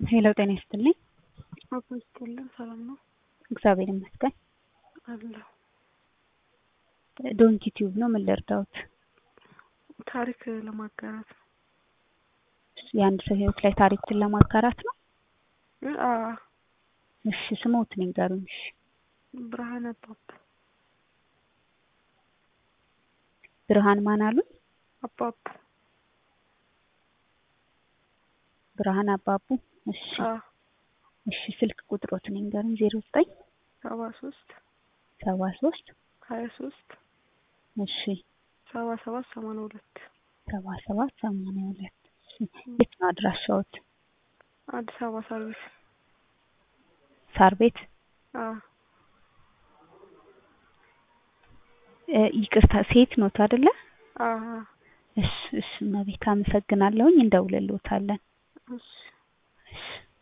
ሄሎ ጤና ይስጥልኝ። አቶ ይስጥልን ሰላም ነው እግዚአብሔር ይመስገን። አለሁ። ዶንኪ ቲዩብ ነው። ምን ልርዳዎት? ታሪክ ለማጋራት ነው። የአንድ ሰው ህይወት ላይ ታሪክን ለማጋራት ነው። አ እሺ ስሞትን ይንገሩኝ። እሺ ብርሃን አባቡ ብርሃን ማን አሉኝ? አባቡ ብርሃን አባቡ። እሺ አ እሺ ስልክ ቁጥሮትን ይንገሩኝ። ዜሮ ዘጠኝ ሰባ ሶስት ሰባ ሶስት ሀያ ሶስት እሺ ሰባ ሰባት ሰማንያ ሁለት ሰባ ሰባት ሰማንያ ሁለት የት ነው አድራሻዎት? አዲስ አበባ ሰርቪስ ሳር ቤት አ እ ይቅርታ ሴት ኖት አይደለ? አ እሺ እሺ እመቤት አመሰግናለሁኝ። እንደውልልዎታለን። እሺ እሺ